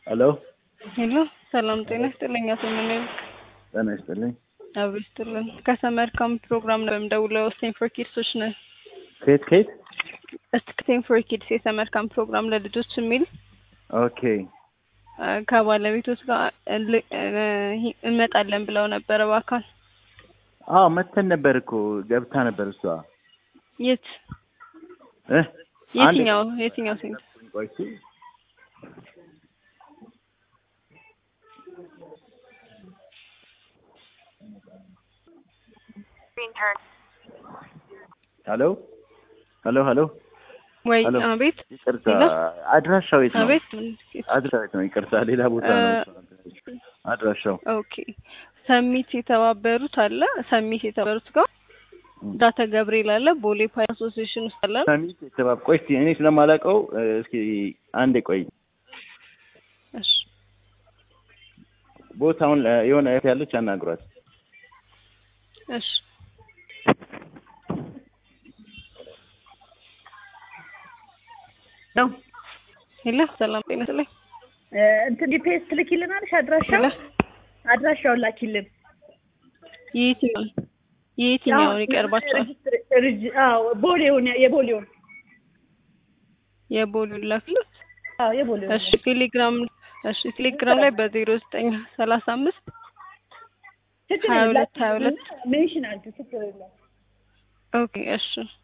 ሄሎ ሄሎ ሰላም ጤና ይስጥልኝ። አቶ ምንል ጤና ይስጥልኝ። አብሮ ይስጥልን። ከሰመር ካምፕ ፕሮግራም ነው የምደውለው። ስቴም ፎር ኪድሶች ነን። ከየት ከየት? ስቴም ፎር ኪድስ የሰመር ካምፕ ፕሮግራም ለልጆች የሚል ኦኬ አ፣ ከባለቤቶች ጋር ል- እ፣ እንመጣለን ብለው ነበረ በአካል አዎ መተን ነበር እኮ ገብታ ነበር እሷ የት እ አንድ- የትኛው የትኛው ሴንት ቆይ እስኪ ሄሎ ሄሎ ሄሎ ወይ ሄሎ። አቤት ይቅርታ ሄሎ። አድራሻው የት ነው? አቤት አድራሻው የት ነው? ይቅርታ ሌላ ቦታ ነው አድራሻው። ኦኬ ሰሚት የተባበሩት አለ ሰሚት የተባበሩት ጋር ም። ዳተ ገብርኤል አለ ቦሌ ፓይ አሶሲዬሽን ውስጥ አለ ሰሚት የተባብ ቆይ እስኪ እኔ ስለማላውቀው እ፣ እስኪ አንዴ ቆይ እሺ ቦታውን እ፣ የሆነ እህት ያለች አናግሯት። እሺ ነው ሄሎ ሰላም ጤና ይስጥልኝ እንትን ዲፔስ ትልኪልናለሽ? አድራሻው ሄሎ አድራሻውን ላኪልን። የየትኛውን የየትኛውን ይቀርባቸዋል ሬጅስትር- ሬጅ- አዎ ቦሌውን የቦሌውን የቦሌውን ላክሉት አዎ የቦሌውን እሺ ቴሌግራም እሺ ቴሌግራም ላይ በዜሮ ዘጠኝ ሰላሳ አምስት ችግር ሀያ የለም፣ ሁለት ሀያ ሁለት ሜንሽን አድርጊ ችግር የለም። ኦኬ እሺ